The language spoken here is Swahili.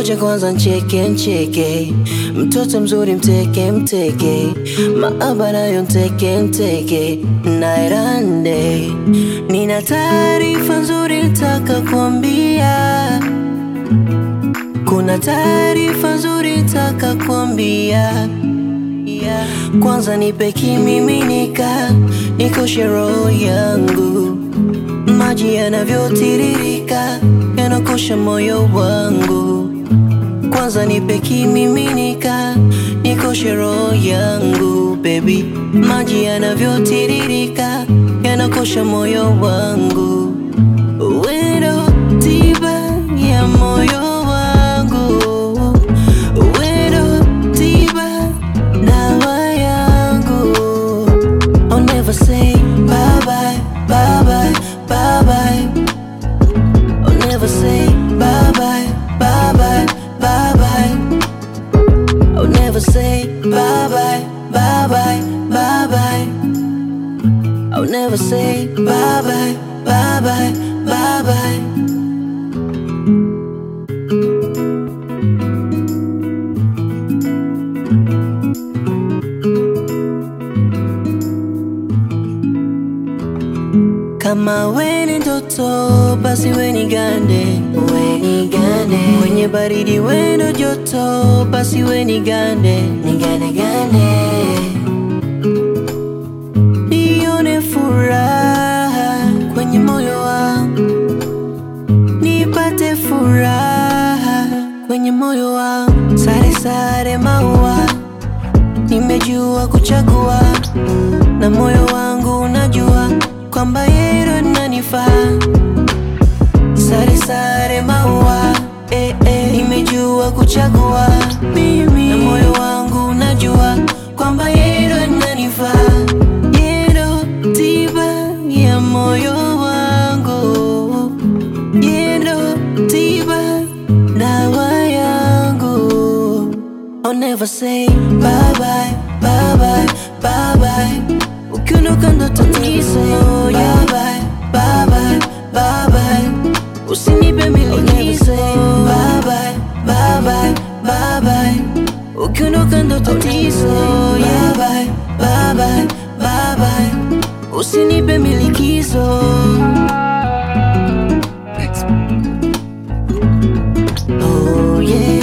Ngoja kwanza ncheke ncheke, mtoto mzuri mteke mteke, maaba nayo nteke nteke, nairande. Nina taarifa nzuri nataka kuambia, kuna taarifa nzuri nataka kuambia. Kwanza nipe kimiminika, nikoshe roho yangu, maji yanavyotiririka yanakosha moyo wangu. Kwanza nipe kimiminika, nikoshe roho yangu baby, maji yanavyotiririka yanakosha moyo wangu. Wendo tiba ya moyo wangu, wendo tiba dawa yangu. I'll never say bye bye, bye bye, bye bye. I'll never say bye bye, bye bye, bye bye. I'll never say bye bye, bye bye, bye bye. I'll never say bye bye, bye bye, bye bye. Kama we ni ndoto basi we ni gande, we ni gande. Kwenye baridi we ndo joto basi we ni gande, ni gande gande. Nione furaha kwenye moyo wangu, nipate furaha kwenye moyo wangu. Sare sare maua, nimejua kuchagua na moyo wangu unajua kwamba yeye ndo ananifaa. Sare sare maua, eh, eh, nimejua kuchagua mimi, na moyo wangu unajua kwamba yeye ndo ananifaa. Yeye ndo tiba ya moyo wangu, yeye ndo tiba dawa yangu. I'll never say bye bye, bye bye, bye bye. Ukiondoka ndo tatizo, bye bye, bye bye, bye bye. Usinipe milikizo, bye bye, bye bye, bye bye. Ukiondoka ndo tatizo, bye bye, bye bye, bye bye. Usinipe milikizo. Oh yeah.